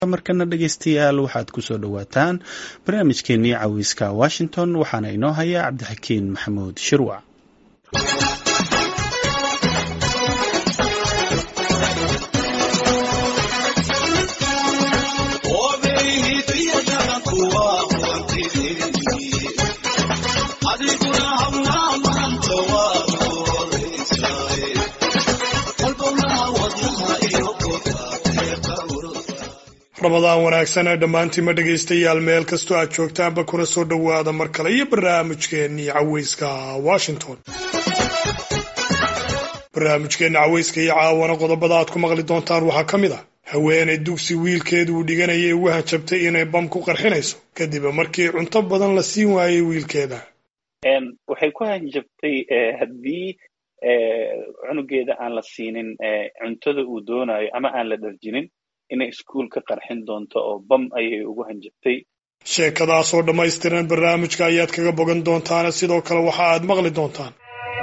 markana dhegeystayaal waxaad kusoo dhowaataan barnaamijkeenii cawiiska washington waxaana inoo haya cabdixakiin maxamuud shirwac ramadaan wanaagsan ee dhammaantiinma dhegaystayaal meel kastoo aad joogtaanba kuna soo dhowaada mar kale iyo barnaamijkeennii caweyska washington barnaamijkeenna caweyska iyo caawana qodobada aad ku maqli doontaan waxaa ka mid ah haweenay dugsi wiilkeedu uu dhiganayay ugu hanjabtay inay bam ku qarxinayso kadib markii cunto badan la siin waayey wiilkeeda waxay ku hanjabtay haddii cunugeeda aan la siinin cuntada uu doonayo ama aan la dharjinin inay iskuul ka qarxin doonto oo bam ayay ugu hanjabtay sheekadaasoo dhammaystiran barnaamijka ayaad kaga bogan doontaana sidoo kale waxa aad maqli doontaan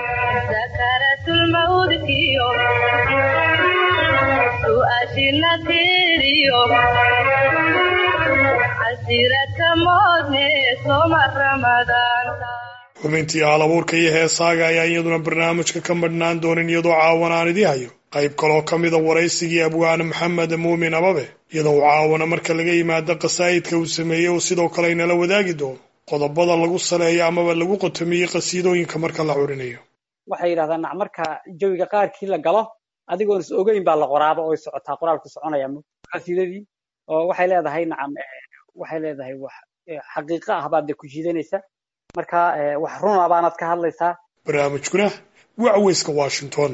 xubintii halabuurka iyo heesaaga ayaa iyaduna barnaamijka ka madhnaan doonin iyadoo caawan aan idii hayo qayb kaloo ka mida waraysigii abwaane maxamed muumin ababe iyadoo uu caawana marka laga yimaado qasaa'idka uu sameeyey uu sidoo kale inala wadaagi doono qodobada lagu saleeyo amaba lagu qotomiyey qasiidooyinka marka la curinayo waxay yidhahdaan nac marka jawiga qaarkii la galo adigoon is ogeyn baa la qoraaba oo socotaa qoraalku soconaya qasiidadii oo waxay leedahay nacam waxay leedahay wax xaqiiqo ah baad de ku jiidanaysa marka wax runa baanaad ka hadlaysaa barnaamijkuna waa caweyska washington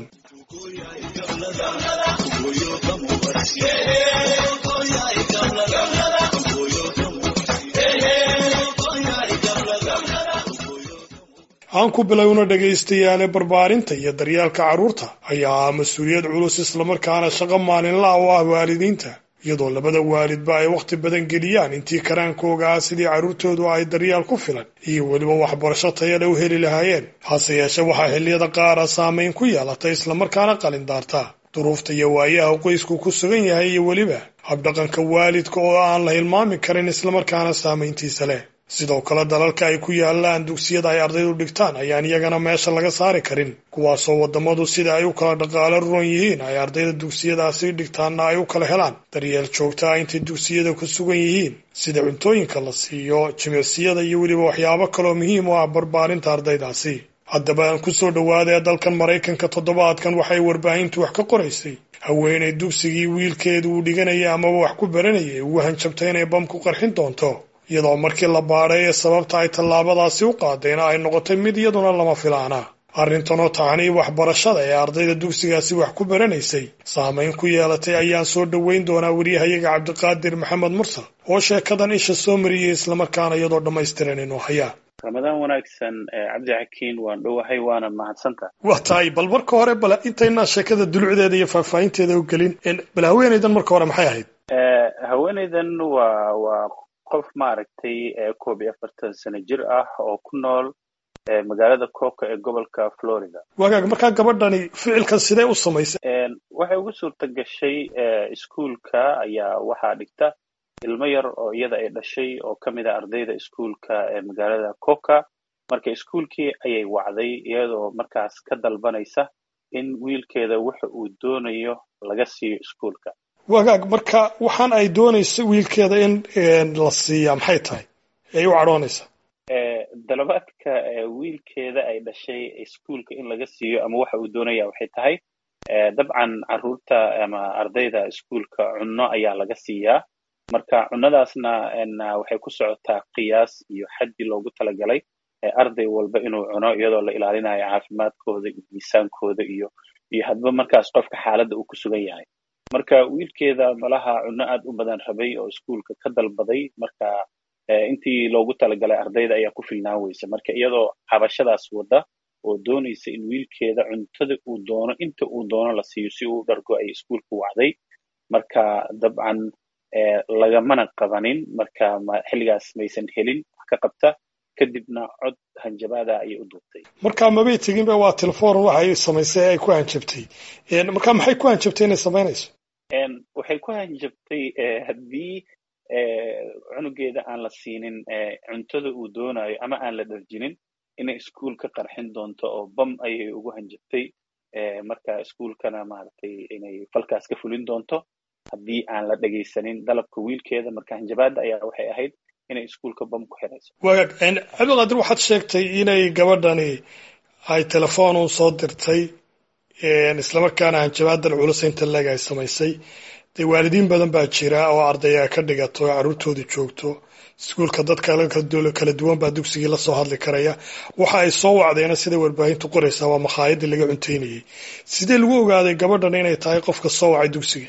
aan ku bilowna dhegaystayaale barbaarinta iyo daryeelka carruurta ayaa ah mas-uuliyad culus islamarkaana shaqo maalinla oo ah waalidiinta iyadoo labada waalidba ay wakhti badan geliyaan intii karaankooga ah sidii carruurtoodu ay daryeel ku filan iyo weliba waxbarasho tayale u heli lahaayeen hase yeeshe waxaa xilliyada qaara saamayn ku yeelatay islamarkaana qalindaarta duruufta iyo waayaha qoysku ku sugan yahay iyo weliba habdhaqanka waalidka oo aan la hilmaami karin islamarkaana saamayntiisa leh sidoo kale dalalka ay ku yaalaan dugsiyada ay ardaydu dhigtaan ayaan iyagana meesha laga saari karin kuwaasoo waddamadu sida ay u kala dhaqaalo ruran yihiin ay ardayda dugsiyadaasi dhigtaanna ay u kala helaan daryeel joogta ah intay dugsiyada ku sugan yihiin sida cuntooyinka la siiyo jimicsiyada iyo weliba waxyaabo kaloo muhiim u ah barbaarinta ardaydaasi haddaba aan ku soo dhowaadee dalkan maraykanka toddobaadkan waxay warbaahintu wax ka qoraysay haweenay dugsigii wiilkeedu uu dhiganayay amaba wax ku baranayay ugu hanjabtay inay bam ku qarxin doonto iyadoo markii la baadhay ee sababta ay tallaabadaasi u qaadayna ay noqotay mid iyaduna lama filaana arrintanoo taxanii waxbarashada ee ardayda dugsigaasi wax ku baranaysay saamayn ku yeelatay ayaan soo dhoweyn doonaa weriyahayaga cabdiqaadir maxamed mursal oo sheekadan isha soo mariyey islamarkaana iyadoo dhammaystiran inuu hayaa ramadaan wanaagsan cabdixakiin waan dhowahay waana mahadsanta waa tahay bal marka hore bal intaynaan sheekada dulucdeeda iyo faahfaahinteeda u gelin bal haweenaydan marka hore maxay ahayd haweenaydan waa waa qof maaragtay koob iyo afartan sano jir ah oo ku nool magaalada coca ee gobolka florida wagaag markaa gabadhani ficilkan sidee u samaysay waxay ugu suurta gashay iskuulka ayaa waxaa dhigta ilmo yar oo iyada ay dhashay oo ka mid a ardayda iskuulka ee magaalada coca marka iskuulkii ayay wacday iyadoo markaas ka dalbanaysa in wiilkeeda waxa uu doonayo laga siiyo iskuulka wagaag marka waxaan ay doonayso wiilkeeda in la siiyaa maxay tahay ay u cadhoonaysaa dalabaadka wiilkeeda ay dhashay iskuulka in laga siiyo ama waxa uu doonaya waxay tahay dabcan carruurta ama ardayda iskuulka cunno ayaa laga siiyaa marka cunnadaasna waxay ku socotaa qiyaas iyo xaddi loogu talagalay arday walba inuu cuno iyadoo la ilaalinayo caafimaadkooda iyo miisaankooda iyo iyo hadba markaas qofka xaaladda uu ku sugan yahay marka wiilkeeda malaha cunno aad u badan rabay oo iskuulka ka dalbaday marka intii loogu talagalay ardayda ayaa ku filnaan weysa marka iyadoo cabashadaas wadda oo doonaysa in wiilkeeda cuntada uu doono inta uu doono la siiyo si uu dhargo ay iskuulka wacday marka dabcan lagamana qabanin marka xilligaas maysan helin wax ka qabta kadibna cod hanjabaada ayay u duubtay marka mabay teginba waa telefoon waxay samaysay ay ku hanjabtay marka maxay ku hanjabtay inay samaynayso waxay ku hanjabtay haddii cunugeeda aan la siinin cuntada uu doonayo ama aan la dharjinin inay iskuul ka qarxin doonto oo bam ayay ugu hanjabtay marka iskuulkana maaragtay inay falkaas ka fulin doonto haddii aan la dhegaysanin dalabka wiilkeeda marka hanjabaadda ayaa waxay ahayd inay iskuulka bam ku xirayso wagaag cabdiqaadir waxaad sheegtay inay gabadhani ay telefoon un soo dirtay islamarkaana hanjabaadan culus inta leeg ay samaysay dee waalidiin badan baa jira oo ardaya ka dhigato oo carruurtooda joogto iskuulka dad kala duwan baa dugsigii la soo hadli karaya waxa ay soo wacdeena sida warbaahintu qoraysaa waa makhaayadii laga cuntaynayay sidee lagu ogaaday gabadhan inay tahay qofka soo wacay dugsiga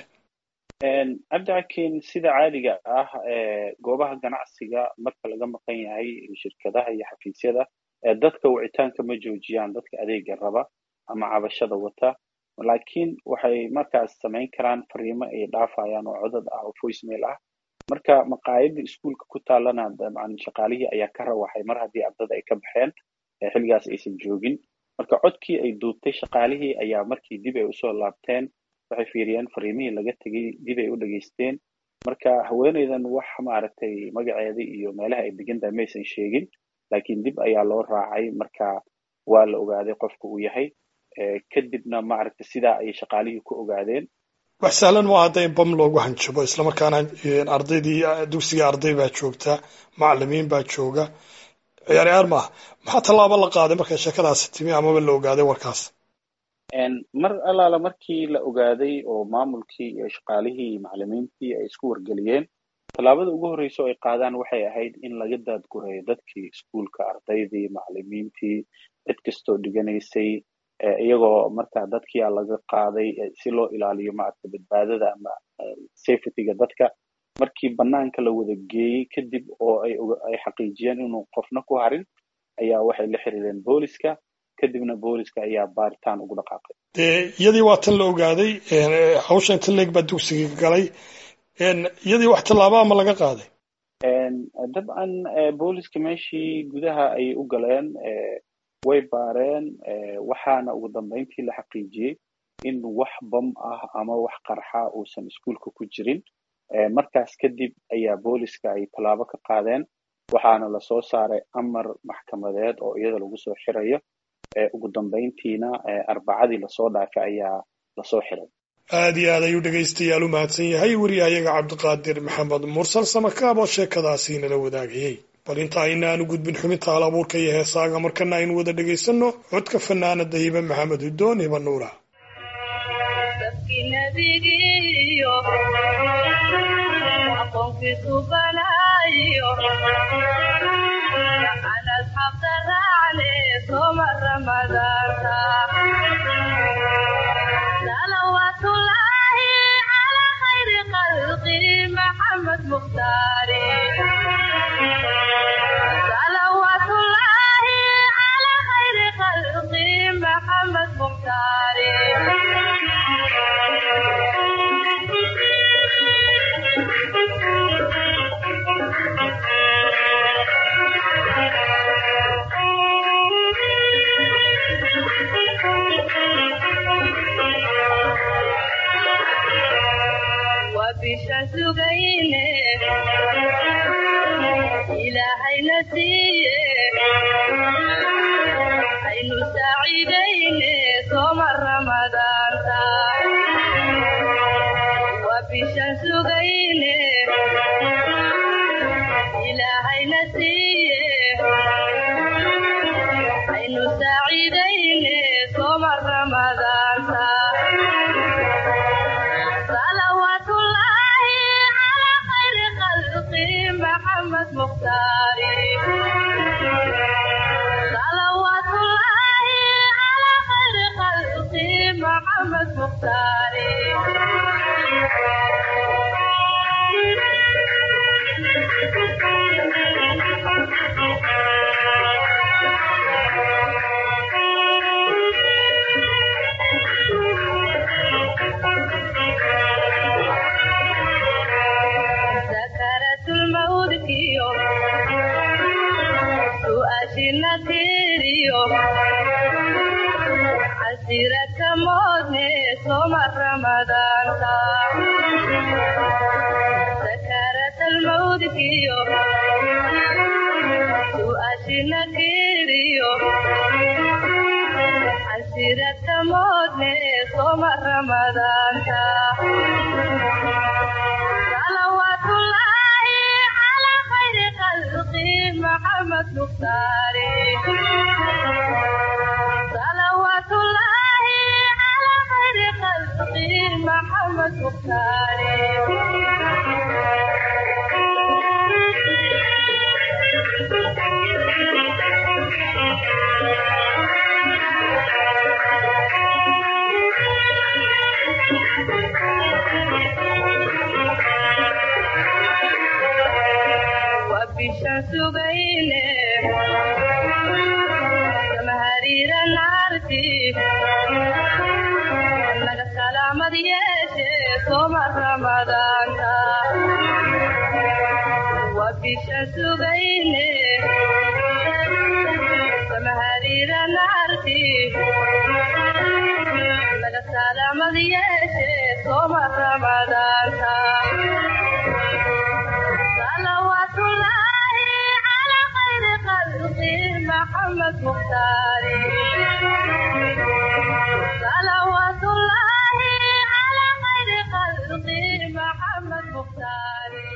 cabdicakiin sida caadiga ah goobaha ganacsiga marka laga maqan yahay shirkadaha iyo xafiisyada dadka wicitaanka ma joojiyaan dadka adeega raba ama cabashada wata laakiin waxay markaas samayn karaan fariimo ay dhaafayaan oo codad ah oo voicemail ah marka maqaayadda iskuulka ku taalana dabcan shaqaalihii ayaa ka rawaxay mar haddii ardada ay ka baxeen xilligaas aysan joogin marka codkii ay duubtay shaqaalihii ayaa markii dib ay usoo laabteen waxay fiiriyeen fariimihii laga tegey dib ay u dhegaysteen marka haweeneydan wax maaragtay magaceeda iyo meelaha ay degan tahay maysan sheegin laakiin dib ayaa loo raacay marka waa la ogaaday qofka uu yahay kadibna maaragtay sidaa ayay shaqaalihii ku ogaadeen wax sahlan ma hadda in bam loogu hanjabo islamarkaana ardaydii dugsiga arday baa joogta macalimiin baa jooga ciyaar ciyaar maaha maxaa tallaabo la qaaday markay sheekadaasi timi amaba la ogaaday warkaas mar allaala markii la ogaaday oo maamulkii iyo shaqaalihii iyo macalimiintii ay isku wargeliyeen tallaabada ugu horreysa oo ay qaadaan waxay ahayd in laga daadgureeyo dadkii iskuulka ardaydii macalimiintii cid kastoo dhiganaysay iyagoo marka dadkiyaa laga qaaday si loo ilaaliyo maaragta badbaadada ama safetyga dadka markii banaanka la wada geeyey kadib oo ay xaqiijiyeen inuu qofna ku harin ayaa waxay la xiriireen booliska kadibna booliska ayaa baaritaan ugu dhaqaaqay dee iyadii waa tan la ogaaday hawsha inta leeg baa dugsiga galay iyadii wax tallaaba ama laga qaaday dabcan booliska meeshii gudaha ayay u galeen way baareen waxaana ugu dambeyntii la xaqiijiyey in wax bam ah ama wax qarxa uusan iskuulka ku jirin markaas kadib ayaa booliska ay tallaabo ka qaadeen waxaana lasoo saaray amar maxkamadeed oo iyada lagu soo xirayo ugu dambeyntiina arbacadii lasoo dhaafay ayaa lasoo xiray aad iyo aad ayuu dhegaystayaal u mahadsan yahay weriyahayaga cabdiqaadir maxamed mursal samakaab oo sheekadaasi nala wadaagayey bal inta aynaanu gudbin xubinta hal abuurka iyo heesaaga markana aynu wada dhegaysanno codka fanaanada hibe maxamed hudoon hiba nuura Asiraka modne soma Ramadanta su'aashiyo su'aashina kiriyo casirata moodne soma ramadaanta salawaatullaahi calaa khayri khalqi maxamed mukhtaari salawaatullaahi calaa khayri khalqi maxamed mukhtaari wabishan sugayne samahariira naarti naga salaamad yeeshe soma ramadaanta wabishan sugayne samahariira naarti naga salaamad yeeshe soma ramadaanta صلوات الله على خير خلقه محمد مختاري صلوات الله على خير خلقه محمد مختاري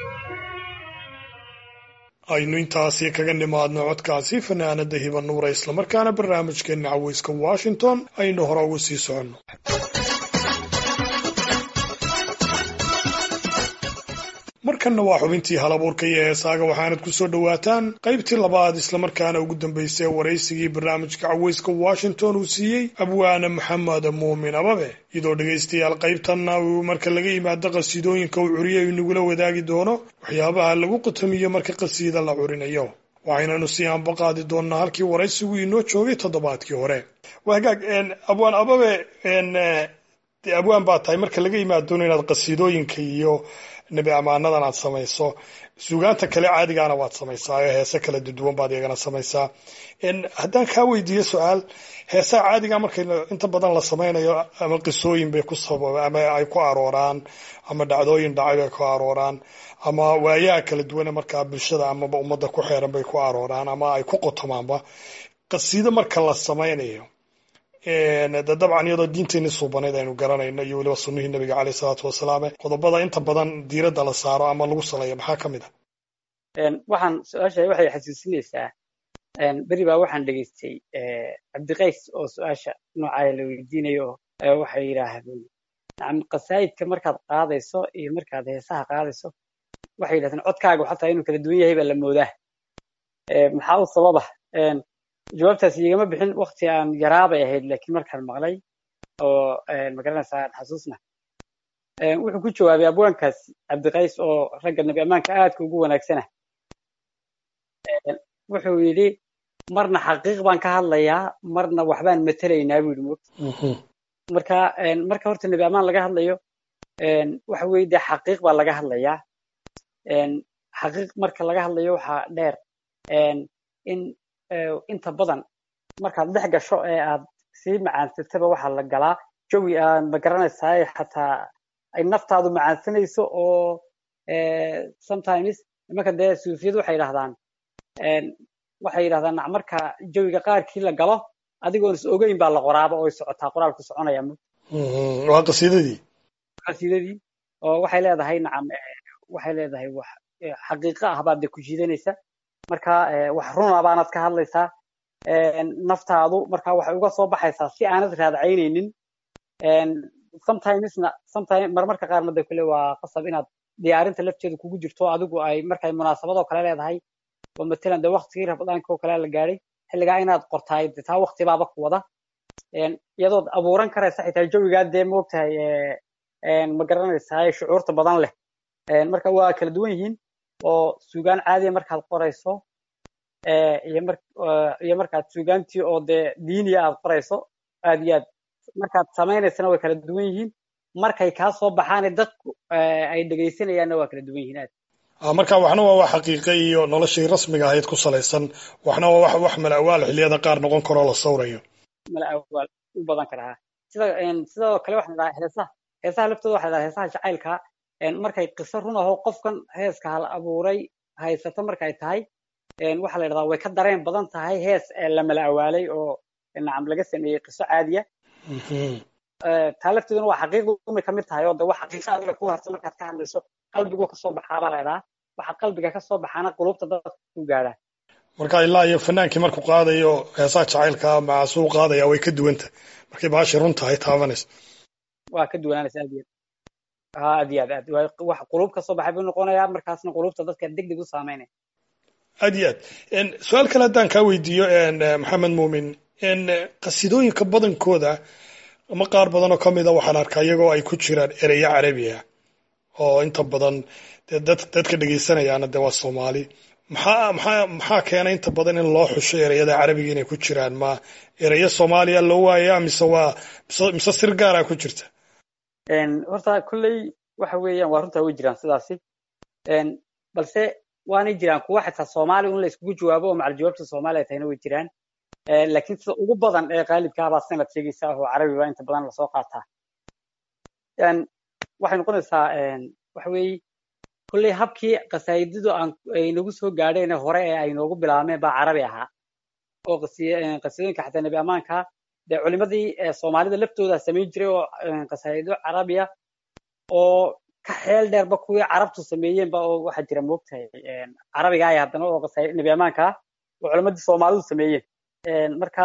aynu intaasi kaga nimaadno codkaasi fanaanada hiba nuura islamarkaana barnaamijkeena caweyska washington aynu hore ugu sii soconno markanna waa xubintii halabuurka iyo heesaaga waxaanad ku soo dhowaataan qaybtii labaad islamarkaana ugu dambaysay waraysigii barnaamijka caweyska washington uu siiyey abwaane maxamed muumin ababe iyadoo dhegaystayaal qaybtanna uu marka laga yimaado qasiidooyinka uu curiyo inagula wadaagi doono waxyaabaha lagu qutamiyo marka qasiida la curinayo waxaynanu sii aanbaqaadi doonnaa halkii waraysigu inoo joogay toddobaadkii hore waa hagaag abwaan ababe dee abwaan baa tahay marka laga yimaadoono inaad qasiidooyinka iyo nebi ammaanadan aad samayso sugaanta kale caadigaana waad samaysaa oo heese kala duduwan baad iyagana samaysaa haddaan kaa weydiiyo su-aal heesaha caadiga marka inta badan la samaynayo ama qisooyin bay ku sababa ama ay ku arooraan ama dhacdooyin dhacay bay ku arooraan ama waayaha kala duwane markaa bulshada amaba ummadda ku xeeran bay ku arooraan ama ay ku qotomaanba qasiido marka la samaynayo de dabcan iyadoo diinteenii suubanayd aynu garanayno iyo weliba sunnihii nabiga caleyh isalaatu wasalaam qodobada inta badan diiradda la saaro ama lagu saleeyo maxaa ka mid ah waxaan su-aasha waxay xasuusinaysaa beri baa waxaan dhegaystay cabdiqays oo su-aasha noocaaya la weydiinayo waxay yidhaahdeen nacam qasaa'idka markaad qaadayso iyo markaad heesaha qaadayso waxay yidhahdeen codkaaga xataa inuu kala duwan yahay baa la moodaa maxaa u sababa jawaabtaas igama bixin wakti aan yaraabay ahayd laakiin markaan maqlay oo magaranaysaa aan xasuusna wuxuu ku jawaabay abwaankaas cabdiqays oo ragga nabi ammaanka aadka ugu wanaagsana wuxuu yidhi marna xaqiiq baan ka hadlayaa marna waxbaan matelaynaa buu yidhi moogta marka marka horta nabi ammaan laga hadlayo waxa weeye dee xaqiiq baa laga hadlayaa xaqiiq marka laga hadlayo waxaa dheer in inta badan markaad dhex gasho ee aad sii macaansataba waxaa la galaa jawi aad ma garanaysaa xataa ay naftaadu macaansanayso oo sometimes imanka dee suufiyadu waxay yidhahdaan waxay yidhahdaan marka jawiga qaarkii la galo adigoon is ogeyn baa la qoraaba oo socotaa qoraalku soconaya waa qasiidadii qasiidadii oo waxay leedahay nacam waxay leedahay wax xaqiiqo ah baad de ku jiidanaysa marka wax runa baanad ka hadlaysaa naftaadu marka waxay uga soo baxaysaa si aanad raadacaynaynin sometimesna sometime marmarka qaarna de kule waa qasab inaad diyaarinta lafteedu kugu jirto adigu ay markay munaasabadoo kale leedahay oo matalan de waktigii rabadaanka oo kale la gaadhay xilligaa inaad qortaay de taa waktibaaba ku wada iyadood abuuran karaysa xitaa jawigaa dee moogtahay ma garanaysaa shucuurta badan leh marka waa kala duwan yihiin oo suugaan caadiya markaad qorayso iyo markaad suugaantii oo dee diiniya aad qorayso aad iyo aad markaad samaynaysana way kala duwan yihiin markay kaa soo baxaane dadku ay dhegaysanayaanna waa kala duwan yihiin aad marka waxna waa wax xaqiiqe iyo noloshii rasmiga ahayd ku salaysan waxna waa wax wax malawaal xilliyada qaar noqon karoo la sawrayo malawaal u badan karaa sida sidoo kale waxaan dhahaa heesaha heesaha laftooda waxaa dhahaa heesaha jacaylka markay qiso run ahoo qofkan heeska hal abuuray haysato markay tahay waxaa la yidhahdaa way ka dareen badan tahay hees la mala awaalay oo nacam laga sameeyey qiso caadiya taa lafteeduna waa xaqiiqda umay kamid tahay oo de wax xaqiiqa adiga ku harta markaad ka hadlayso qalbigu kasoo baxaa baa la yidhahaa waxa qalbiga kasoo baxaana qulubta dadka ku gaadhaa marka ilaa iyo fanaankii markuu qaadayo heesaha jacaylka macasuu qaadaya way ka duwanta markay baashi run tahay taabanaysa waa ka duwanaanaysa aad iyo aad ha aad iyo aad aad wax qulub kasoo baxay buu noqonayaa markaasna qulubta dadka deg deg u saameynaya aad iyo aad su-aal kale haddaan kaa weydiiyo maxamed muumin qasidooyinka badankooda ama qaar badan oo ka mida waxaan arkaa iyagoo ay ku jiraan ereyo carabiya oo inta badan dee dad dadka dhegaysanayaana dee waa soomaali maxaa maxaa maxaa keenay inta badan in loo xusho ereyada carabiga inay ku jiraan ma ereyo soomaaliya loo waaya mise waa mise mise sir gaara ku jirta horta kolley waxa weeyaan waa runtaa way jiraan sidaasi balse waanay jiraan kuwa xitaa soomaali un la iskugu jawaabo oo macal jawaabta soomaaliya tahayna way jiraan laakiin sida ugu badan ee qaalibkaa baa sanad sheegaysa oo carabi baa inta badan lasoo qaataa waxay noqonaysaa waxa weeye kolley habkii qasaayidadu aan ay nagu soo gaadheen hore ee ay noogu bilaabmeen baa carabi ahaa oo qasidooyinka xataa nebi ammaanka dee culimadii soomaalida laftooda samayn jiray oo qasaayido carabiya oo ka xeel dheerba kuwii carabtu sameeyeenba oo waxaa jira moogtahay carabiga ay haddana oo qasaayid nebi ammaanka oo culimadii soomaalidu sameeyeen marka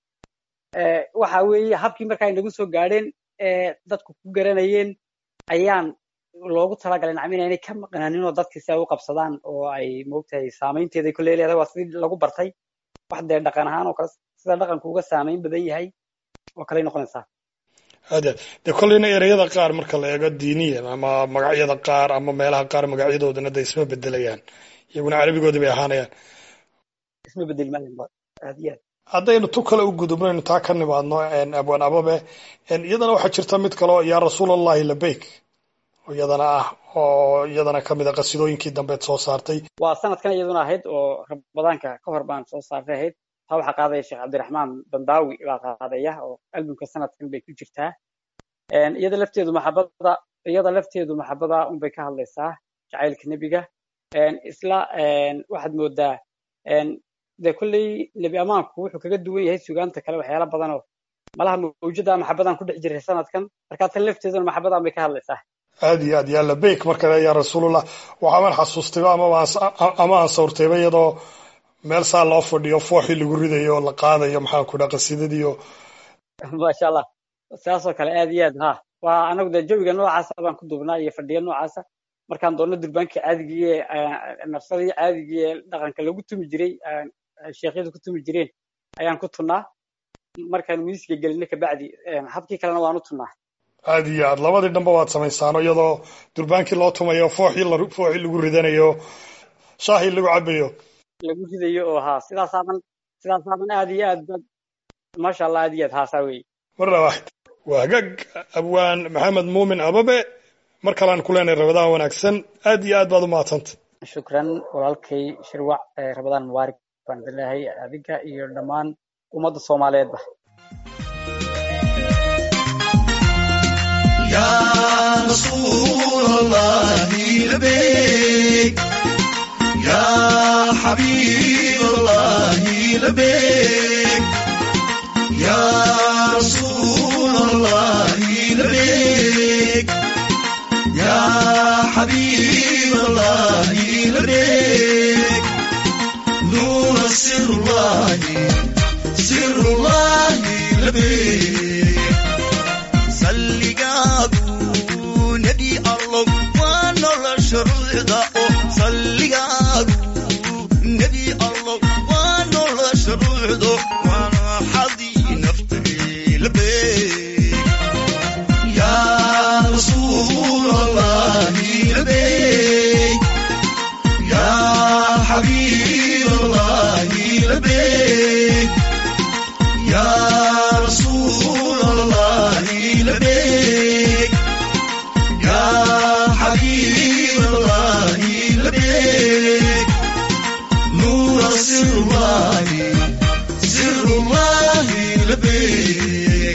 waxa weeye habkii marka ay nagu soo gaadheen dadku ku garanayeen ayaan loogu talagalay nacam inaynay ka maqnaanin oo dadkii si ay u qabsadaan oo ay moogtahay saamaynteeday kolley leedahay waa sidii lagu bartay wax dee dhaqan ahaan oo kale sida dhaqanku uga saamayn badan yahay oo kaley noqonaysaa aad aad dee kolleyna ereyada qaar marka la eego diiniyan ama magacyada qaar ama meelaha qaar magacyadoodana de isma bedelayaan iyaguna carabigoodii bay ahaanayaan isma bedeli maayan aad iyo aad haddaynu tu kale u gudubnaynu taa ka nimaadno abwaan ababe iyadana waxaa jirta mid kaleo yaa rasuul allahi labeyk iyadana ah oo iyadana kamid a qasidooyinkii dambeed soo saartay waa sanadkan iyaduna ahayd oo ramadaanka ka hor baan soo saartay ahayd taa waxaa qaadaya sheekh cabdiraxmaan bandaawi baa qaadaya oo albumka sanadkan bay ku jirtaa iyada lafteedu maxabada iyada lafteedu maxabada unbay ka hadlaysaa jacaylka nebiga isla waxaad moodaa dee kolley nebi amaanku wuxuu kaga duwan yahay sugaanta kale waxyaala badan oo malaha mawjada maxabadan ku dhex jiray sanadkan markaa tan lafteeduna maxabadan bay ka hadlaysaa aad iyo aad yaa labeyk marka yaa rasuulullah waxaaban xasuustayba ama aan sawirtayba iyadoo meel saa loo fadhiyo fooxii lagu ridayo oo la qaadayo maxaan ku dhaha qasiidadiiyo maasha allah saasoo kale aad iyo aad ha waa anagu dee jawiga noocaasa baan ku duubnaa iyo fadhiya noocaasa markaan doonno durbaankii caadigii ee nafsadii caadigii ee dhaqanka lagu tumi jiray sheekhyadu ku tumi jireen ayaan ku tunnaa markaan miiska gelinay kabacdi habkii kalena waan u tunnaa aad iyo aad labadii dhanba waad samaysaano iyadoo durbaankii loo tumayo fooxii fooxii lagu ridanayo shaahii lagu cabayo lagu ridayo oo haa sidaasaaban sidaasaaban aad iyo aad bad maasha allah aad iyo aad haasaa weeye marna waaxid waa hagaag abwaan maxamed muumin ababe mar kalean ku leenahay rabadaan wanaagsan aad iyo aad baad u mahadsanta shukran walaalkay shirwac rabadaan mubaarak baan idin leeyahay adiga iyo dhammaan ummadda soomaaliyeedba يا رسول الله لبيك يا حبيب الله لبيك يا رسول الله لبيك يا حبيب الله لبيك نور سر الله سر الله لبيك salligaagu nebi allow waa nolosha ruuxda oo salligaagu nebi allow waa nolosha ruuxdo waana xadii naftay labeeg yaa rasuul allahi labeeg yaa xabiib allahi labeeg yaa rasuul allahi لبيك يا حبيب الله لبيك نور سر الله سر الله لبيك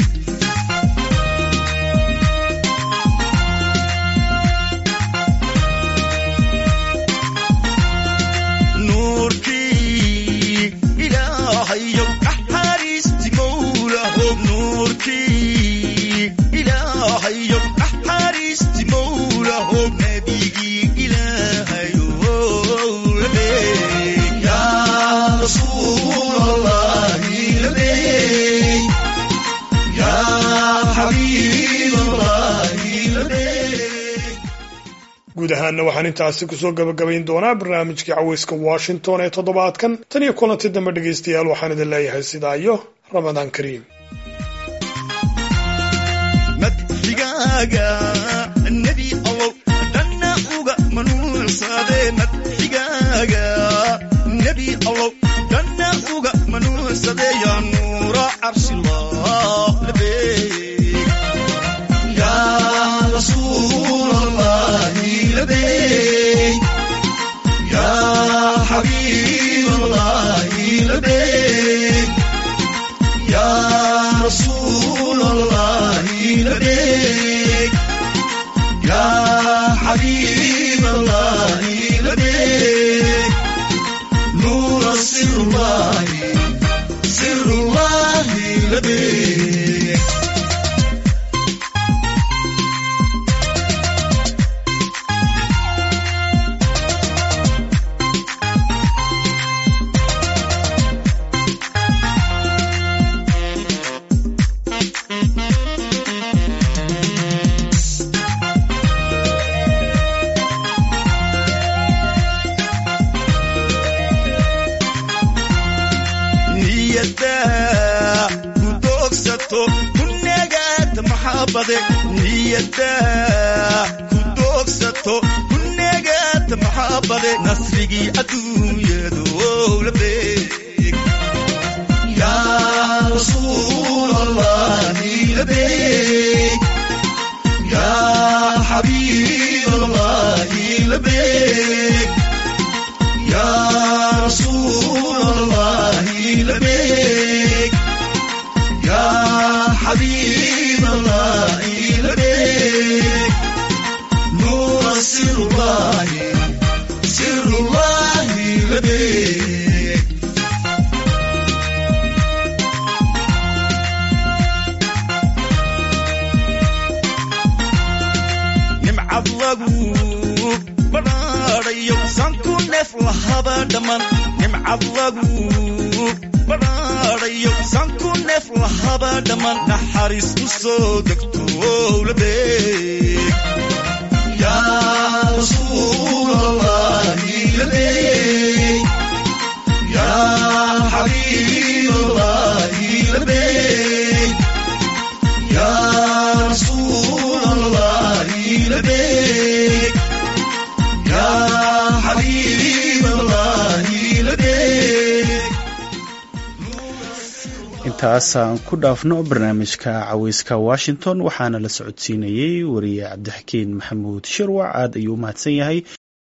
guud ahaanna waxaan intaasi kusoo gabagabayn doonaa barnaamijkii caweyska washington ee toddobaadkan tan iyo kulanti dambe dhegaystayaal waxaan idin leeyahay sidaa iyo ramadaan kariim madxigaaga nebi allow dhanna uga manuunsade madxigaaga nebi allow dhanna uga manuunsade yaa nuura carshillah labeeg yaa rasuul allahi labeeg yaa xabiib allahi labeeg yaa rasuul allahi labeeg yaa xabiib allahi labeeg nuura sirullahi sirullahi labeeg niyada ku doogsato ku nagaata maxabade niyada ku doogsato ku nagaata maxabade nasrigii adduunyadu labeeg yaa rasuul allahi labeeg yaa xabiib allahi labeeg yaa rasuul allahi labeeg yaa xabiib allahi labeeg nuura sirullahi sirullahi labeeg nimcad lagu badhaadhayo sanku neef lahaba dhammaan nimcad lagu badhaadhayo sanku neef lahaba dhammaan naxariis u soo degto labeeg yaa rasuul allahi labeeg yaa xabiib allahi labeeg yaa rasuul allahi labeeg yaa xabiib allahi labeeg intaasaan ku dhaafno barnaamijka caweyska washington waxaana la socodsiinayey wariye cabdixakiin maxamuud shirwac aad ayuu u mahadsan yahay